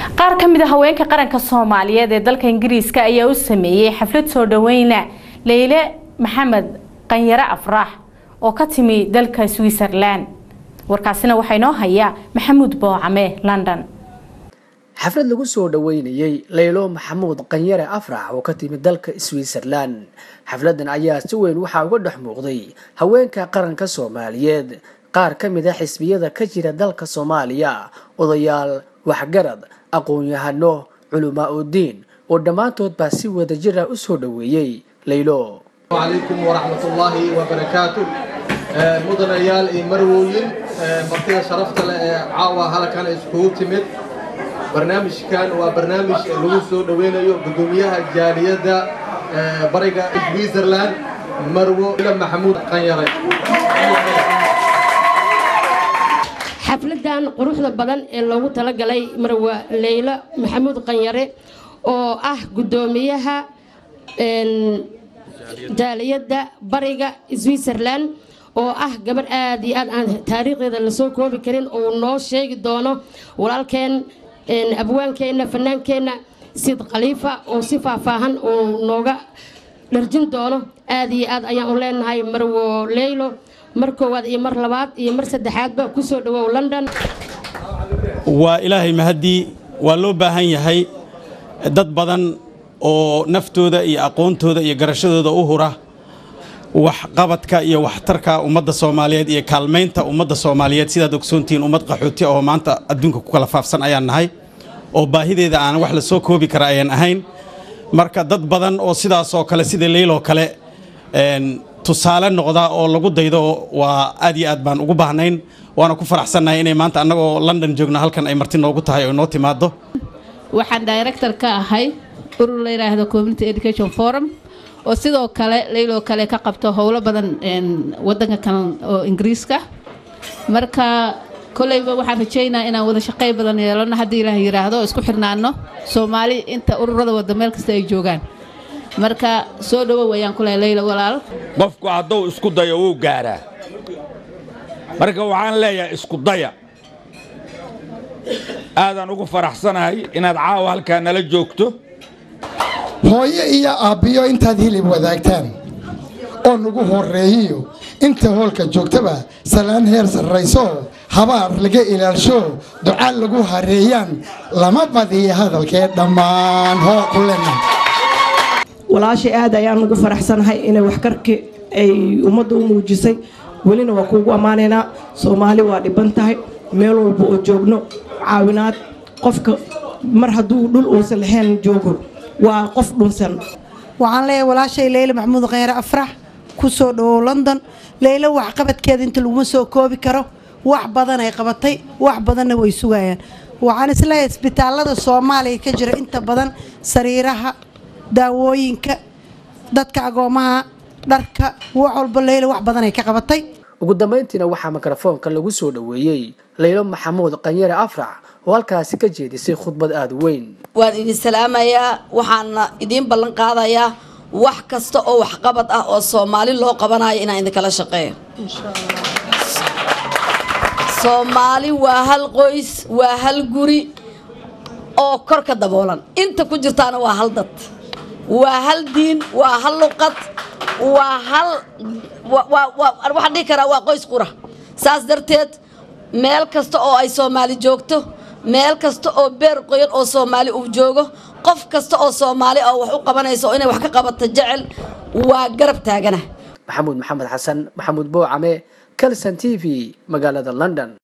qaar ka mid a haweenka qaranka soomaaliyeed ee dalka ingiriiska ayaa u sameeyey xaflad soo dhaweyna leyle maxamed qanyare afraax oo ka timi dalka switzerland warkaasina waxaa inoo hayaa maxamuud boocame london xaflad lagu soo dhaweynayey leylo maxamuud qanyare afrax oo ka timid dalka switzerland xafladan ayaa si weyn waxaa uga dhex muuqday haweenka qaranka soomaaliyeed qaar ka mid a xisbiyada ka jira dalka soomaaliya odayaal waxgarad aqoon-yahano culamaa udiin oo dhammaantood baa si wadajira u soo dhaweeyey leylo calaykum waraxmatullaahi wabarakaatu mudanayaal iyo marwooyin martida sharafta leh ee caawa halkan iskugu timid barnaamijkan waa barnaamij lagu soo dhaweynayo gudoomiyaha jaaliyadda bariga switzerland marwo ila maxamuud qanyare xafladan quruxda badan ee loogu talagalay marwa leylo maxamuud qanyare oo ah gudoomiyaha jaaliyadda bariga switzerland oo ah gabar aad iyo aad aan taariikhdeeda lasoo koobi karin uu noo sheegi doono walaalkeen abwaankeenna fanaankeenna sid khaliifa oo si faahfaahan uu nooga dharjin doono aad iyo aad ayaan u leenahay marwo leylo mar koowaad iyo mar labaad iyo mar saddexaadba ku soo dhawow london waa ilaahay mahaddii waa loo baahan yahay dad badan oo naftooda iyo aqoontooda iyo garashadooda u hura waxqabadka iyo waxtarka ummadda soomaaliyeed iyo kaalmaynta ummadda soomaaliyeed sidaad ogsoontihiin ummad qaxooti oo maanta adduunka ku kala faafsan ayaan nahay oo baahideeda aan wax la soo koobi kara ayaan ahayn marka dad badan oo sidaasoo kale sida leyloo kale tusaale noqda oo lagu daydo waa aad iyo aad baan ugu baahnayn waana ku faraxsannahay inay maanta annagoo london joogno halkan ay marti noogu tahay oo noo timaado waxaan director ka ahay urur la yidhaahdo community education forum oo sidoo kale leyloo kale ka qabto howlo badan wadanka kale oo ingiriiska marka koleyba waxaan rajeynaa inaan wada shaqey badan yeelano haddii ilaah yidhaahdo oo isku xirnaano soomaali inta ururada wada meel kasta ay joogaan marka soo dhowow ayaan ku lehay leyla walaal qofku hadduu isku dayo wuu gaaraa marka waxaan leeyahay isku daya aadaan ugu faraxsanahay inaad caawa halkaa nala joogto hooyo iyo aabbiyo intaad hilib wadaagtaan oo nagu horreeyiyo inta hoolka joogtaba salaan heer sarrayso habaar laga ilaalsho ducaa lagu hareeyaan lama badiya hadalkee dhammaan hoo ku lena walaashay aad ayaan ugu faraxsanahay inay waxkarki ay ummadda u muujisay welina waa kuugu ammaanaynaa soomaali waa dhiban tahay meel walba oo joogno caawinaad qofka mar hadduu dhul uusan lahayn joogo waa qof dhunsan waxaan leeyahay walaashay leyle maxamuud kheyre afrax ku soo dhawow london leylo waxqabadkeeda inta laguma soo koobi karo wax badan ay qabatay wax badanna way sugayaan waxaan isleeyahay isbitaalada soomaaliya ka jira inta badan sariiraha daawooyinka dadka agoomaha dharka wax walba leylo wax badan ay ka qabatay ugu dambayntiina waxaa mikrofoonka lagu soo dhaweeyey leylo maxamuud qanyare afrax oo halkaasi ka jeedisay khudbad aada u weyn waan idin salaamayaa waxaana idiin ballan qaadayaa wax kasta oo waxqabad ah oo soomaali loo qabanayo inaan idinkala shaqeeyo soomaali waa hal qoys waa hal guri oo kor ka daboolan inta ku jirtaana waa hal dad waa hal diin waa hal luqad waa hal waxaan dhihi karaa waa qoys qura saas darteed meel kasta oo ay soomaali joogto meel kasta oo beer qoyan oo soomaali uu joogo qof kasta oo soomaali oo wax u qabanaysa oo inay wax ka qabato jecel waa garab taagana maxamuud maxamed xasan maxamuud boocame calson t v magaalada london